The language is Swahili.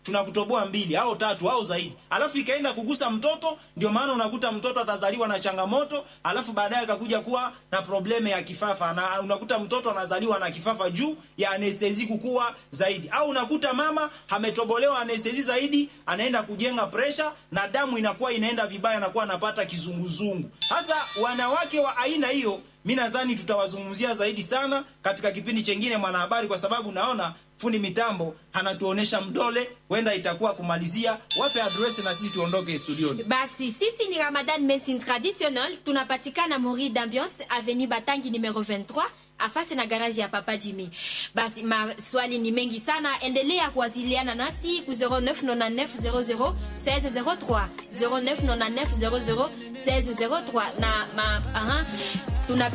tunakutoboa mbili au tatu au zaidi, alafu ikaenda kugusa mtoto. Ndio maana unakuta mtoto atazaliwa na changamoto, alafu baadaye akakuja kuwa na probleme ya kifafa, na unakuta mtoto anazaliwa na kifafa juu ya anestezi kukua zaidi, au unakuta mama ametobolewa anestezi zaidi, anaenda kujenga presha na damu inakuwa inaenda vibaya, anakuwa anapata kizunguzungu. Sasa wanawake wa aina hiyo mi nadhani tutawazungumzia zaidi sana katika kipindi chengine Mwanahabari, kwa sababu naona fundi mitambo anatuonesha mdole, huenda itakuwa kumalizia. Wape adresi na sisi tuondoke studioni. Basi sisi ni Ramadan Medicine Traditional, tunapatikana Mori d'Ambiance Avenue Batangi numero 23 afasi na garaji ya Papa Jimmy. Basi maswali ni mengi sana, endelea kuwasiliana nasi ku 0999 00 1603 0999 00 1603 na ma, aha, tuna